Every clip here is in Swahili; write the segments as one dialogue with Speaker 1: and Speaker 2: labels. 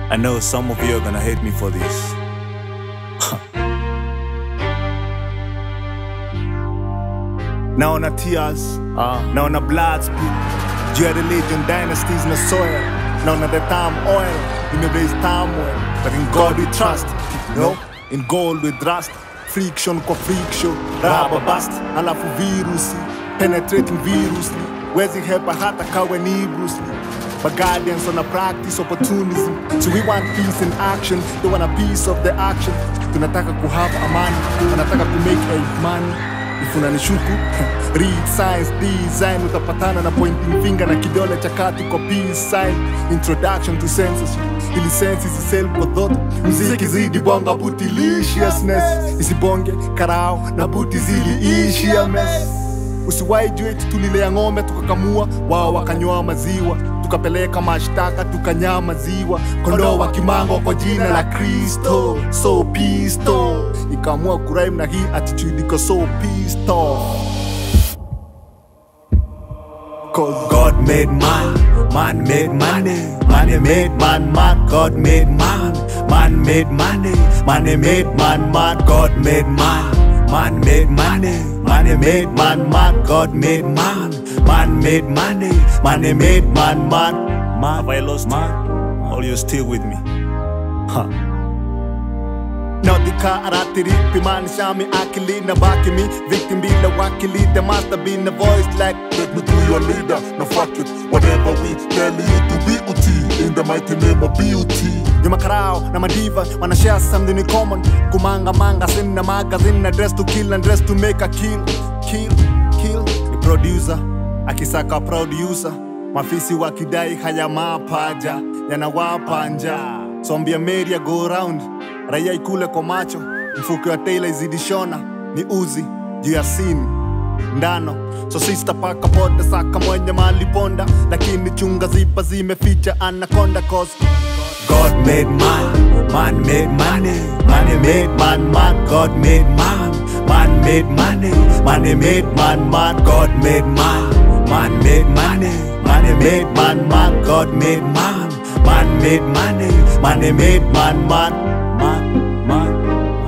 Speaker 1: I know some of you are gonna hate me for this. naona tears
Speaker 2: Ah.
Speaker 1: naona blood spit juu ya religion dynasties na soil naona the time oil imebase turmoil but in god we trust no in gold we trust friction kwa friction raba bust alafu virusi penetrating virusly wezi hepa hata kawe ni Bruce Lee. But guardians on a practice opportunism So we want peace in action They want a piece of the action Tunataka kuhave amani Wanataka ku make a money If unanishuku read science design utapatana na pointing finger na kidole cha kati kwa peace sign introduction to censorship ili sense isisel kwa dhot mziki zidi bonga butiliciousness isibonge karao na buti ziliishia mess usiwahi juu eti tulilea ng'ombe tukakamua wao wakanywa maziwa tukapeleka mashtaka tukanyaa maziwa kondoo wa kimango kwa jina la kristo so pisto ikaamua kuraim na hii attitude iko so pisto Cause God made man, man made money, money made man, man, God made man, man made money, money made man, man, God made man, man made money, money made man, man, God made man, man made money, money made man, man, man. Have I lost man? Or you still with me? Huh. Nautica aratiripi shami akili na baki me Victim bila wakili There must have been a voice like
Speaker 3: Let me be your leader, no fuck it Whatever we tell you to be uti In the mighty name of beauty
Speaker 1: Nyuma karao na madiva Wanna share something in common Kumanga manga Sin na magazine na dress to kill and dress to make a kill Kill, kill Ni producer Akisaka producer Mafisi wakidai haya mapaja Yanawapa njaa Sombia media go round Raia ikule kwa macho Mfuko wa Taylor izidi shona Ni uzi juu ya scene ndano so sista paka pote saka mwenye maliponda lakini chunga zipa zimeficha anaconda cause God made man, man made money, money made man, man, God made man, man made money, money made man, man, God made man, man made money, money made man, man, God made man, man made money, money made man, man, man, man.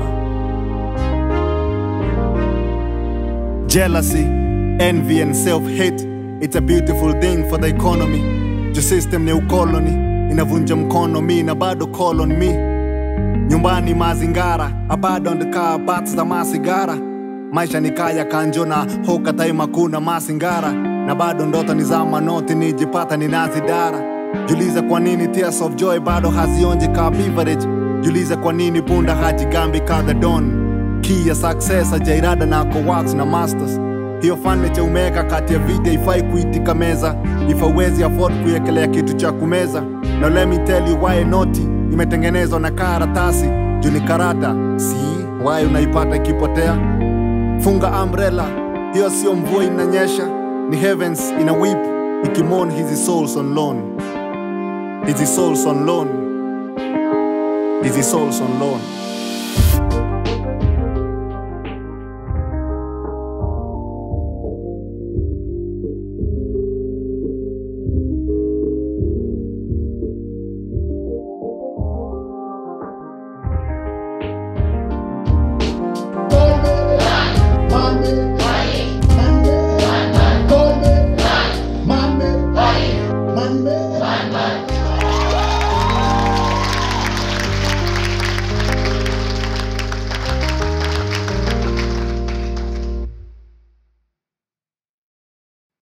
Speaker 1: Jealousy, envy and self-hate It's a beautiful thing for the economy Ju system ni ukoloni Inavunja mkono mi na bado call on me Nyumbani mazingara Abandoned car bats za masigara Maisha ni kaya kanjo na hoka taima kuna masingara Na bado ndoto ni za manoti nijipata ninazidara Juliza kwa nini tears of joy bado hazionji ka beverage Juliza kwa nini punda hajigambi ka the dawn key ya success ajairada na coworks na masters hiyo furniture umeweka kati ya video ifai kuitika meza ifawezi afford kuiekelea kitu cha kumeza na let me tell you why noti imetengenezwa na karatasi juu ni karata si why unaipata ikipotea funga umbrella hiyo sio mvua inanyesha ni heavens ina weep ikimon hizi souls on loan hizi souls on loan hizi souls on loan